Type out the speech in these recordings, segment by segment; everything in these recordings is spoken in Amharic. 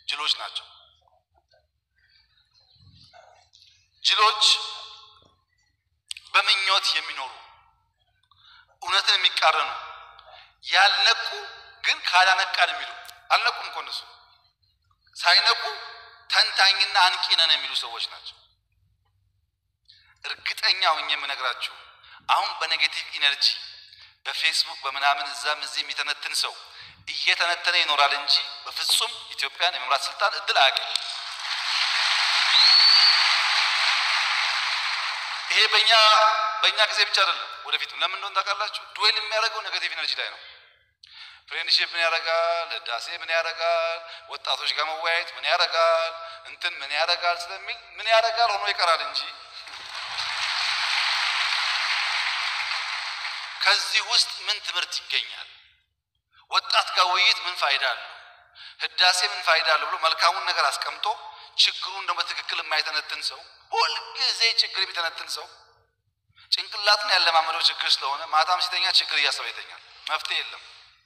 ጅሎች ናቸው። ጅሎች በምኞት የሚኖሩ እውነትን የሚቃረኑ ያልነቁ ግን ካላነቃን የሚሉ አልነቁም እኮ እነሱ ሳይነቁ ተንታኝና አንቂ ነን የሚሉ ሰዎች ናቸው። እርግጠኛ ሆኜ የምነግራችሁ አሁን በኔጌቲቭ ኢነርጂ በፌስቡክ በምናምን እዛም እዚህ የሚተነትን ሰው እየተነተነ ይኖራል እንጂ በፍጹም ኢትዮጵያን የመምራት ስልጣን እድል አያገኝ። ይሄ በእኛ በእኛ ጊዜ ብቻ አይደለም፣ ወደፊትም ለምን እንደሆነ ታውቃላችሁ? ዱዌል የሚያደርገው ኔጌቲቭ ኢነርጂ ላይ ነው። ፍሬንድሺፕ ምን ያደርጋል፣ ህዳሴ ምን ያደርጋል፣ ወጣቶች ጋር መወያየት ምን ያደርጋል፣ እንትን ምን ያደርጋል ስለሚል ምን ያደርጋል ሆኖ ይቀራል እንጂ ከዚህ ውስጥ ምን ትምህርት ይገኛል? ወጣት ጋር ውይይት ምን ፋይዳ አለው? ህዳሴ ምን ፋይዳ አለው ብሎ መልካሙን ነገር አስቀምጦ ችግሩን ደግሞ በትክክል የማይተነትን ሰው ሁልጊዜ ችግር የሚተነትን ሰው ጭንቅላትን ያለማመደው ችግር ስለሆነ ማታም ሲተኛ ችግር እያሰበ ይተኛል። መፍትሄ የለም።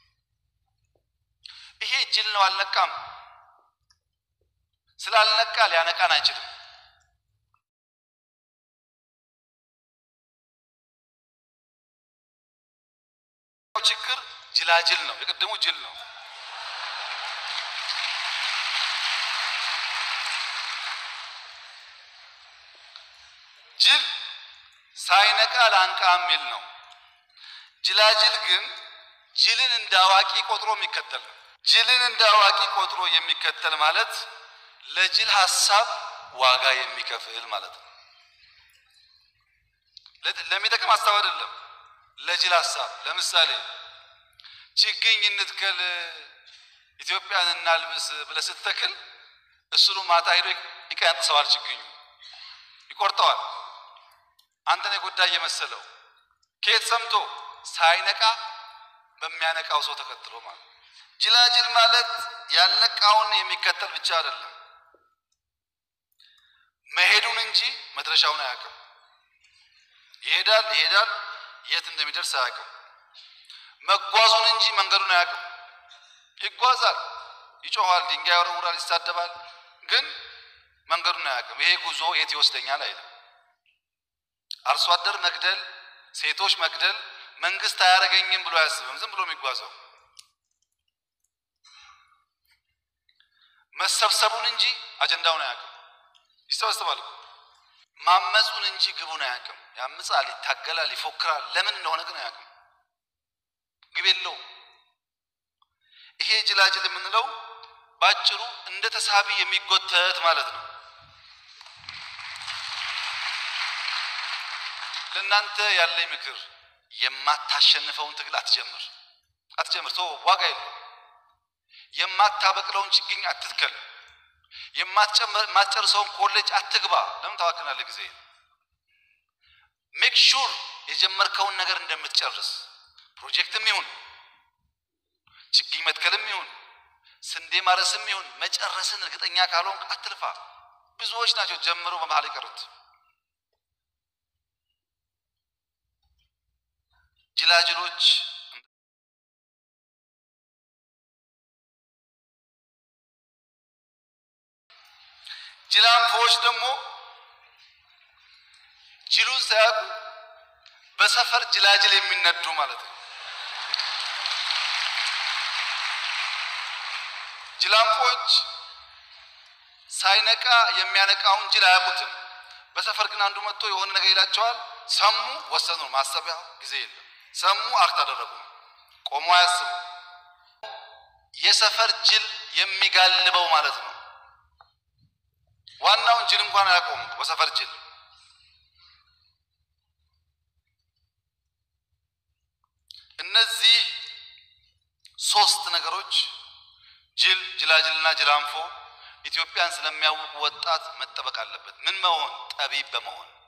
ይሄ ጅል ነው። አልነቃም። ስላልነቃ ሊያነቃን አይችልም። ችግር ጅላጅል ነው። የቅድሙ ጅል ነው። ጅል ሳይነቃ ላንቃ የሚል ነው። ጅላጅል ግን ጅልን እንደ አዋቂ ቆጥሮ የሚከተል ነው። ጅልን እንደ አዋቂ ቆጥሮ የሚከተል ማለት ለጅል ሀሳብ ዋጋ የሚከፍል ማለት ነው። ለሚጠቅም ሀሳብ አይደለም፣ ለጅል ሀሳብ። ለምሳሌ ችግኝ እንትከል ኢትዮጵያን እናልብስ ብለህ ስትተክል እሱኑ ማታ ሄዶ ይቀነጥሰዋል፣ ችግኙ ይቆርጠዋል። አንተን የጎዳ እየመሰለው ከየት ሰምቶ ሳይነቃ በሚያነቃው ሰው ተከትሎ ማለት ጅላጅል ማለት ያልነቃውን የሚከተል ብቻ አይደለም፣ መሄዱን እንጂ መድረሻውን አያውቅም። ይሄዳል ይሄዳል፣ የት እንደሚደርስ አያውቅም። መጓዙን እንጂ መንገዱን አያውቅም። ይጓዛል፣ ይጮኋል፣ ድንጋይ ያወረውራል፣ ይሳደባል፣ ግን መንገዱን አያውቅም። ይሄ ጉዞ የት ይወስደኛል አይልም። አርሶ አደር መግደል፣ ሴቶች መግደል መንግስት አያደርገኝም ብሎ አያስብም። ዝም ብሎ የሚጓዘው መሰብሰቡን እንጂ አጀንዳውን አያውቅም። ይሰበሰባል እኮ ማመፁን እንጂ ግቡን አያውቅም። ያምጻል፣ ይታገላል፣ ይፎክራል። ለምን እንደሆነ ግን አያውቅም። ግብ የለውም። ይሄ ጅላጅል የምንለው ባጭሩ እንደ ተሳቢ የሚጎተት ማለት ነው። ለእናንተ ያለኝ ምክር የማታሸንፈውን ትግል አትጀምር አትጀምር። ቶ ዋጋ የለው። የማታበቅለውን ችግኝ አትትከል። የማትጨርሰውን ኮሌጅ አትግባ። ለምን ታዋክናለህ ጊዜ? ሜክ ሹር የጀመርከውን ነገር እንደምትጨርስ ፕሮጀክትም ይሁን ችግኝ መትከልም ይሁን ስንዴ ማረስም ይሁን መጨረስን እርግጠኛ ካልሆንክ አትልፋ። ብዙዎች ናቸው ጀምረው በመሀል የቀሩት። ጅላጅሎች ጅላንፎዎች ደግሞ ጅሉን ሳያውቁ በሰፈር ጅላጅል የሚነዱ ማለት ነው። ጅላንፎች ሳይነቃ የሚያነቃውን ጅል አያውቁትም። በሰፈር ግን አንዱ መጥቶ የሆነ ነገር ይላቸዋል። ሰሙ፣ ወሰኑ። ማሰቢያ ጊዜ የለም። ሰሙ፣ አክት አደረጉ። ቆሞ አያስቡ። የሰፈር ጅል የሚጋልበው ማለት ነው። ዋናውን ጅል እንኳን አያውቀውም። በሰፈር ጅል እነዚህ ሶስት ነገሮች ጅል፣ ጅላጅልና ጅላንፎ ኢትዮጵያን ስለሚያውቁ ወጣት መጠበቅ አለበት። ምን መሆን? ጠቢብ በመሆን